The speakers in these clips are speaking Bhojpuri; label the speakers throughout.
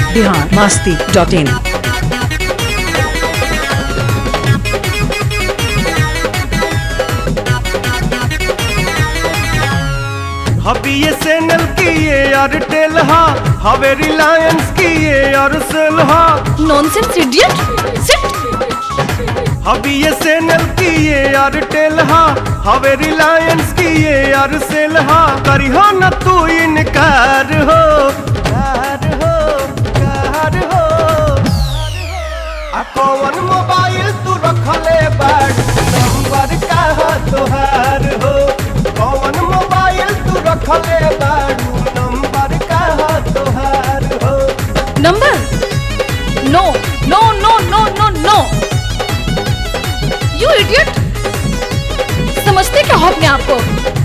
Speaker 1: बिहार मास्ती डॉट इन
Speaker 2: हबी ये सैनल की ये एयरटेल हा हवे रिलायंस की ये एयरसेल हा
Speaker 3: नॉनसेंस इडियट सिट
Speaker 2: हबी ये सैनल की ये एयरटेल हा हवे रिलायंस की ये एयरसेल हा करी हो न तू इनकार हो कार हो कार हो आ कौन मोबाइल तू रखले बाड़ नंबर का हा तोहार हो कौन मोबाइल तू रखले बाड़ू नंबर का हा तोहार हो
Speaker 3: number no no no no no no you idiot समझते क्या हो अपने आप को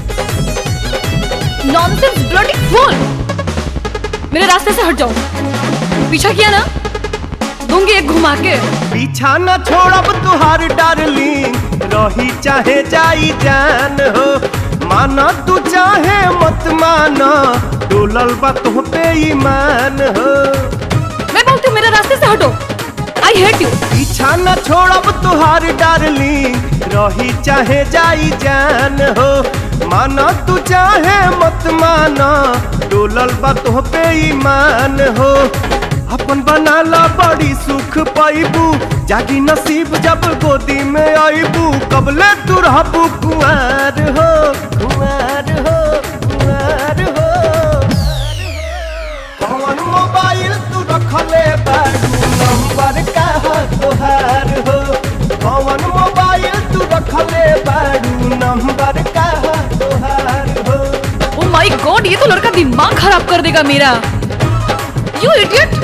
Speaker 3: नॉनसेंस ब्लडी फूल मेरे रास्ते से हट जाओ पीछा किया ना दूंगी एक घुमा के
Speaker 2: पीछा न छोड़ब तुहार डार्लिंग रही चाहे जाई जान हो माना तू चाहे मत माना डोलल बा तुह पे ईमान हो
Speaker 3: मैं बोलती हूँ मेरे रास्ते से हटो आई हेट यू
Speaker 2: पीछा न छोड़ब तुहार डार्लिंग रही चाहे जाई जान हो माना तू चाहे मत माना डोलल बा तुह पे ईमान हो अपन बनाला बड़ी सुख पाइबू जागी नसीब जब गोदी में आईबू कबले तू रहबू कुआर हो कुआर हो कुआर हो कौन मोबाइल तू रखले बाड़ू नंबर का हा तोहार हो कौन मोबाइल तू रखले बाड़ू नंबर का हा तोहार हो
Speaker 3: ओ माय गॉड ये तो लड़का दिमाग खराब कर देगा मेरा you idiot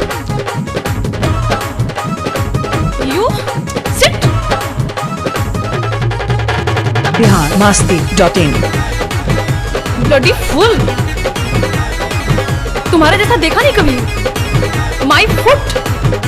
Speaker 3: you sit
Speaker 1: Bihar Masti dot in
Speaker 3: bloody fool तुम्हारे जैसा देखा नहीं कभी माय फुट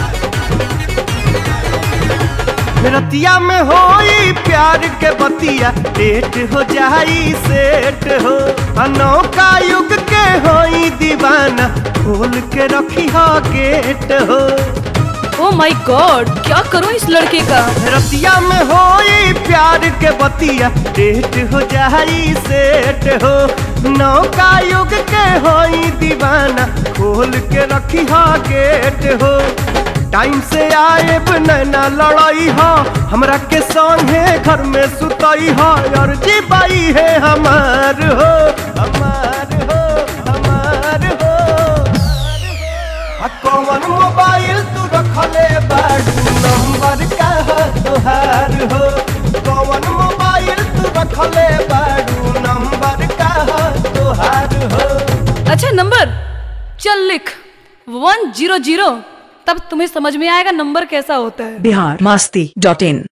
Speaker 2: रतिया में होई प्यार के बतिया डेट हो जाई सेट हो अनौका युग के होई दीवाना खोल के रखी हो गेट हो
Speaker 3: ओ माय गॉड क्या करूं इस लड़के का
Speaker 2: रतिया में होई प्यार के बतिया डेट हो जाई सेट हो नौका युग के होई दीवाना खोल के रखी हो गेट हो टाइम से आए नैना लड़ाई हो हमरा के संगे घर में सुतई हो और जी बाई है हमार हो हमार हो हमार हो आ कौन मोबाइल तू रखले बाड़ू नंबर का हा तोहार हो कौन मोबाइल तू रखले बाड़ू नंबर का हा तोहार हो
Speaker 3: अच्छा नंबर चल लिख वन जीरो जीरो तब तुम्हें समझ में आएगा नंबर कैसा होता है
Speaker 1: बिहार मास्ती डॉट इन